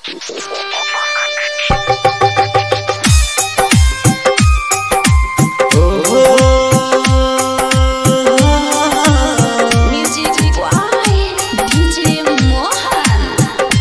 Music Why DJ Mohan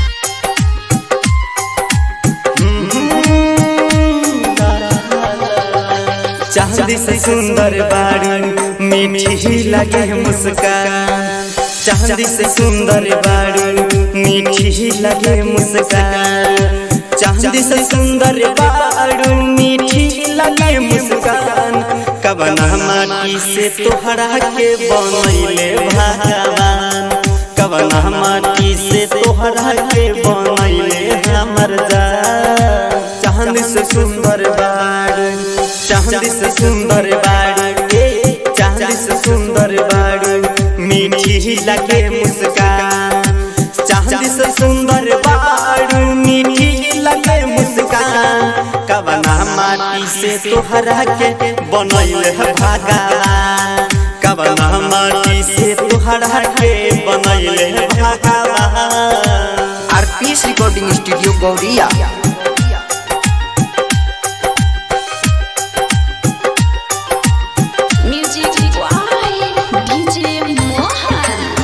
चांदी से सुंदर बारू मीठी लगे मुस्कान चांदी से सुंदर बारू मीठी लगे मुस्कान चांदी से सुंदर बारू मीठी लगे मुस्कान कबना माटी से तोहरा के बनैले भगवान कबना माटी से तोहरा के बनैले हमर जान चांदी से सुंदर बारू चांदी से सुंदर बारू ए चांदी से सुंदर बारू मीठी लगे मुस्कान चांदी से सुंदर बारू मीठी लगे मुस्कान कबना माटी से तोहरा के बनैल है भगवान कबना माटी से तोहरा के बनैल है भगवान RPS recording studio Gauriya Music Why DJ Mohan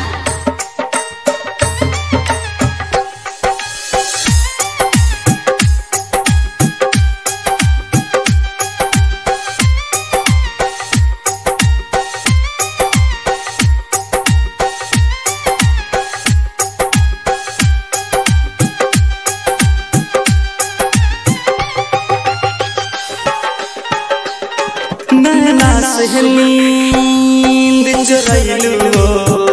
नैना से नींद चुरैलू हो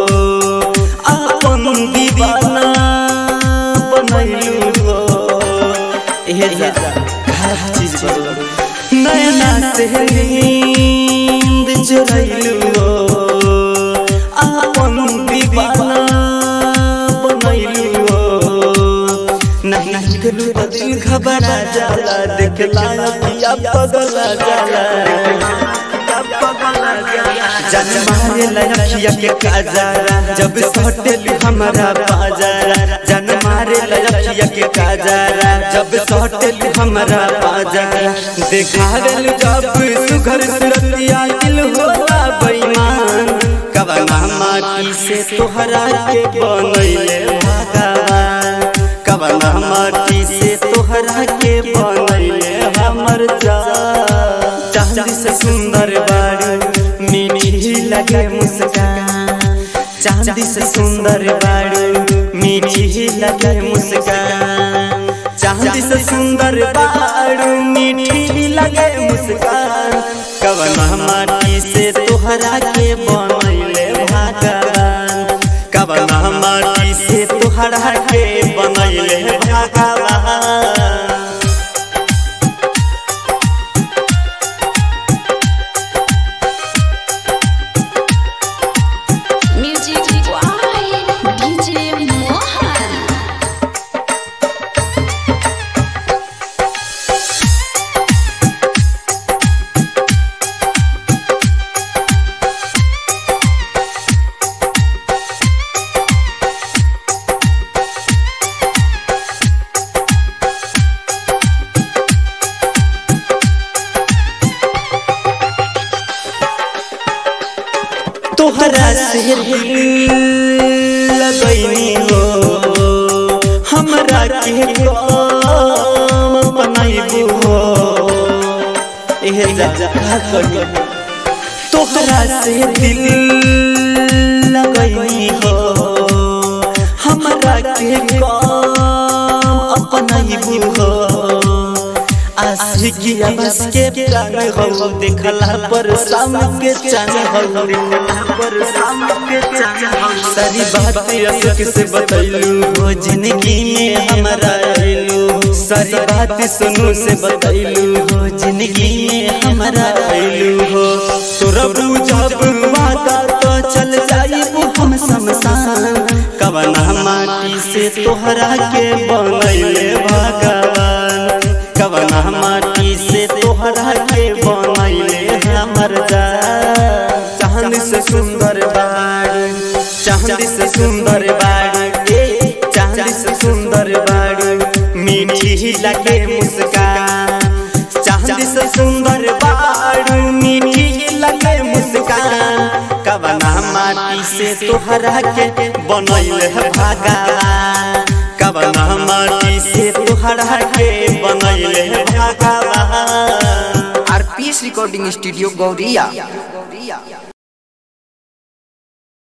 अपन दीवाना बनैलू हो एहे जा हर चीज बदल नैना से नींद चुरैलू हो अपन दीवाना बनैलू हो नहीं दिल तो दिल घबरा जाला देखला अखिया पगला जाला जन मारे लखिया के काजरा जब सटेल हमारा बाजारा जन मारे लखिया के काजरा जब सटेल हमारा बाजारा देखावेल जब सुघर सुरतिया दिल होला बेईमान कबना माटी से तोहरा के बनैले भगवान कबना माटी से तोहरा के बनैले हमर जान चांदी से सुंदर बारू मीठी लगे मुस्कान चांदी से सुंदर बारू मीठी लगे मुस्कान चांदी से सुंदर बारू मीठी लगे मुस्कान कबना माटी से तोहरा के बनैले भगवान कबना माटी से तोहरा के बनैले भगवान Music Why DJ Mohan तोहरा से लगैनी हो हमरा के काम बनाइबू हो एहे जा का करियो तोहरा से दिल लगैनी हो हमरा के काम अपनाइबू हो आशिकिया बस के प्राण हो देखला पर शाम के चांद हो देखला पर शाम के चांद हो सारी बात अशोक से बतैलू हो जिंदगी में हमारा आइलू सारी बात सुनू से बतैलू हो जिंदगी में हमारा आइलू हो तोरा जब वादा तो चल जाइबू हम शमशान कवना माटी से तोहरा के बनैले भगवान कवना माटी से तोहरा के बनैले हमर जा चांद से सुंदर बाड़ी चांद से सुंदर बाड़ी ए चांद से सुंदर बाड़ी मीठी लगे मुस्कान चांद से सुंदर बारू मीठी लगे मुस्कान कवना माटी से तोहरा के बनैल है भगवान कवना माटी से तोहरा के बनैल है भगवान आरपीएस रिकॉर्डिंग स्टूडियो गौरिया